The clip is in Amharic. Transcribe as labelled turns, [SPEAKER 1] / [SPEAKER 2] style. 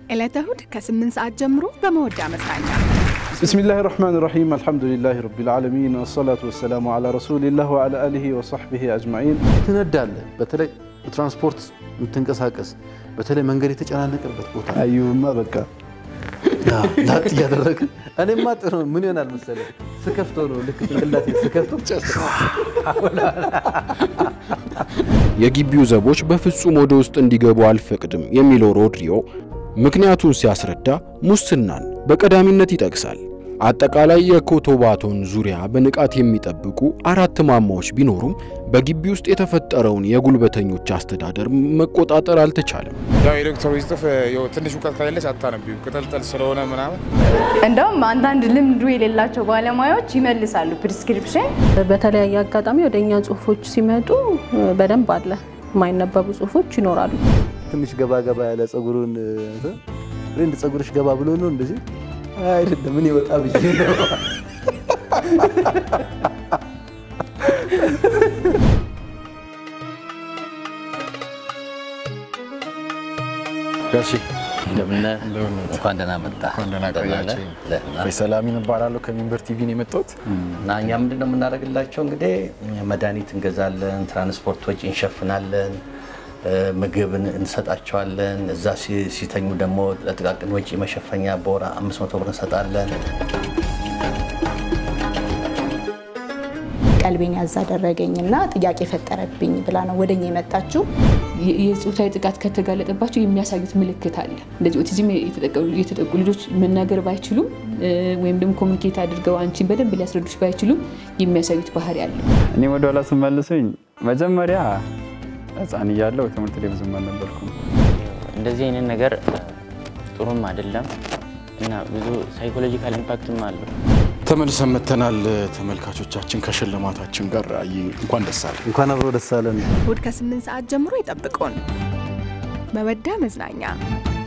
[SPEAKER 1] ዕለተ እሁድ ከ8 ሰዓት ጀምሮ በመወዳ መዝናኛ
[SPEAKER 2] ብስሚላህ ራህማን ራሒም አልሐምዱሊላህ ረቢል ዓለሚን ወሰላቱ ወሰላሙ ዓላ ረሱሊላህ ወዓላ አሊሂ ወሰሕቢሂ አጅማዒን።
[SPEAKER 3] ትነዳለህ። በተለይ ትራንስፖርት የምትንቀሳቀስ በተለይ መንገድ የተጨናነቀበት ቦታ
[SPEAKER 2] አዩማ በቃ
[SPEAKER 3] ላጥ እያደረግ እኔማ ጥሩ ምን ይሆናል መሰለህ ስከፍቶ ነው ልክ ጭንቅላቴ ስከፍቶ
[SPEAKER 4] የግቢው ዘቦች በፍጹም ወደ ውስጥ እንዲገቡ አልፈቅድም የሚለው ሮድሪዮ ምክንያቱን ሲያስረዳ ሙስናን በቀዳሚነት ይጠቅሳል። አጠቃላይ የኮቶባቶን ዙሪያ በንቃት የሚጠብቁ አራት ማማዎች ቢኖሩም በግቢ ውስጥ የተፈጠረውን የጉልበተኞች አስተዳደር መቆጣጠር አልተቻለም።
[SPEAKER 5] ያው የዶክተሮች ጽፍ ትንሽ እውቀት ከሌለች አታነቢው ቅጠልጠል ስለሆነ ምናምን
[SPEAKER 6] እንደውም አንዳንድ ልምዱ የሌላቸው ባለሙያዎች ይመልሳሉ ፕሪስክሪፕሽን።
[SPEAKER 7] በተለያየ አጋጣሚ ወደ እኛ ጽሁፎች ሲመጡ በደንብ አለ የማይነበቡ ጽሁፎች ይኖራሉ።
[SPEAKER 3] ትንሽ ገባ ገባ ያለ ጸጉሩን እንደ ጸጉርሽ ገባ ብሎ ነው እንደዚህ አይደለም ምን ይወጣ ብዬ ነው።
[SPEAKER 8] ጋሺ
[SPEAKER 9] እንደምን እንኳን ደህና መጣ።
[SPEAKER 8] ደህና ቆያችሁ።
[SPEAKER 9] ደህና።
[SPEAKER 8] ፈይሰል አሚን እባላለሁ ከሚንበር ቲቪ ነው የመጣሁት።
[SPEAKER 9] እና እኛ ምንድን ነው የምናደርግላቸው እንግዲህ መድኃኒት እንገዛለን፣ ትራንስፖርት ወጪ እንሸፍናለን፣ ምግብ እንሰጣቸዋለን። እዛ ሲ- ሲተኙ ደግሞ ለጥቃቅን ወጪ መሸፈኛ በወር 500 ብር እንሰጣለን።
[SPEAKER 10] ቀልቤን ያዝ አደረገኝና ጥያቄ ፈጠረብኝ ብላ ነው ወደኛ የመጣችው።
[SPEAKER 11] የ- የጾታዊ ጥቃት ከተጋለጠባቸው የሚያሳዩት ምልክት አለ። እንደዚህ ኦቲዝም የተጠቀ- የተጠቁ ልጆች መናገር ባይችሉም እ፣ ወይም ደግሞ ኮሚኒኬት አድርገው አንቺን በደንብ ሊያስረዱሽ ባይችሉም የሚያሳዩት ባህሪ አለ።
[SPEAKER 12] እኔ ወደ ኋላ ስመልሱኝ መጀመሪያ ህፃን እያለሁ ትምህርት ላይ ብዙም አልነበርኩም።
[SPEAKER 13] እንደዚህ አይነት ነገር ጥሩም አይደለም እና ብዙ ሳይኮሎጂካል ኢምፓክትም አለው።
[SPEAKER 8] ተመልሰን መተናል ተመልካቾቻችን ከሽልማታችን ጋር አይ እንኳን ደስ አለ።
[SPEAKER 3] እንኳን አብሮ ደስ አለን።
[SPEAKER 1] እሁድ ከ8 ሰዓት ጀምሮ ይጠብቁን። መወዳ መዝናኛ